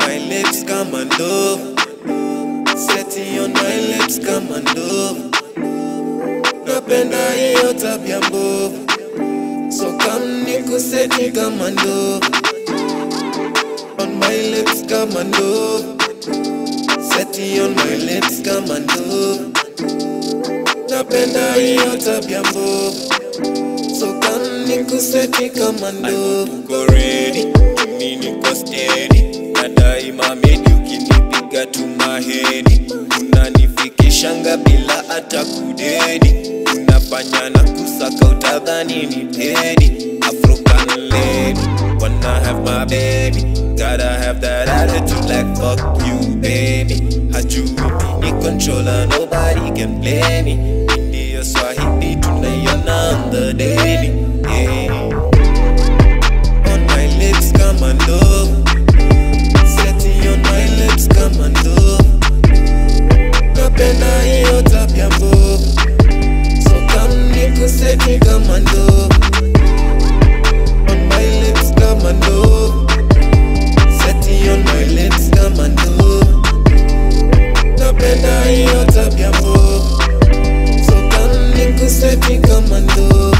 my lips kama ndovu Seti on my lips kama ndovu Napenda hiyo tabia mbovu So come nikuseti kama ndovu On my lips kama ndovu Seti on my lips kama ndovu Napenda hiyo tabia mbovu So come nikuseti kama ndovu Uko ready, mimi niko steady Na daima medi ukinipiga tu mahedi Unanifikishanga bila hata kudedi Unafanya na kusaka utadhani ni pedi African lady, wanna have my baby Gotta have that attitude like fuck you baby Hajui ni controller, nobody can play me India Swahili tunaiona on the daily yeah. On my lips kama ndovu Seti on my lips kama ndovu Napenda hiyo tabia mbovu So come nikuseti kama ndovu On my lips kama ndovu Seti on my lips kama ndovu Napenda hiyo tabia mbovu So come nikuseti kama ndovu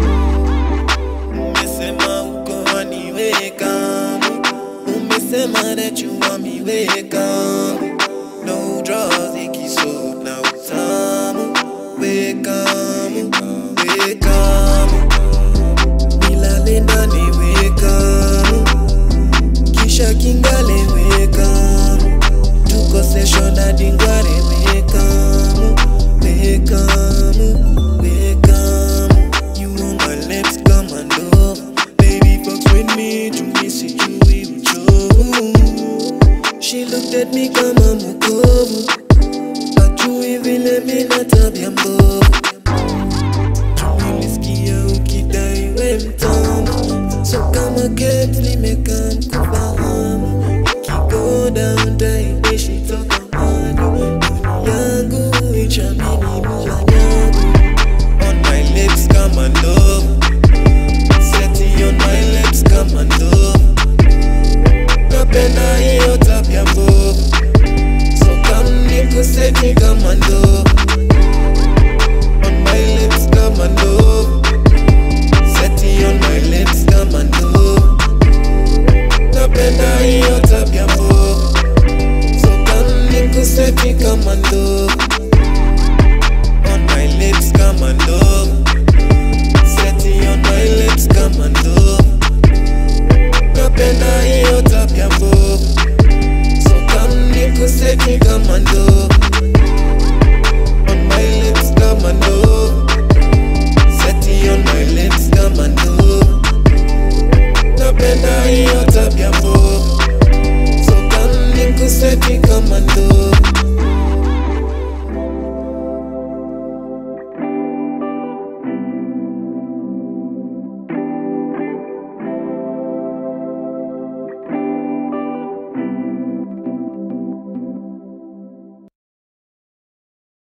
Umesema uko waniweka Umesema that you want me weka No draws ikisoap na utamu Weka Weka Nilale ndani weka Kisha kingale weka Tuko session hadi ngware weka Weka Weka You on my lips kama ndovu Baby fucks with me Jumi sijui uchovu She looked at me kama mwokovu Ajui vile mina tabia mbovu Nilisikia ukidai we mtamu So kama Kate nimekaa mkufahamu Ikigo down taidishi toka mwanyo Duni yangu ichamini mula nyangu On my lips kama ndovu Seti on my lips kama ndovu Napenda hiyo tabia mbovu So come nikuseti kama ndovu On my lips kama ndovu Seti on my lips kama ndovu Napenda hiyo tabia mbovu So come nikuseti kama ndovu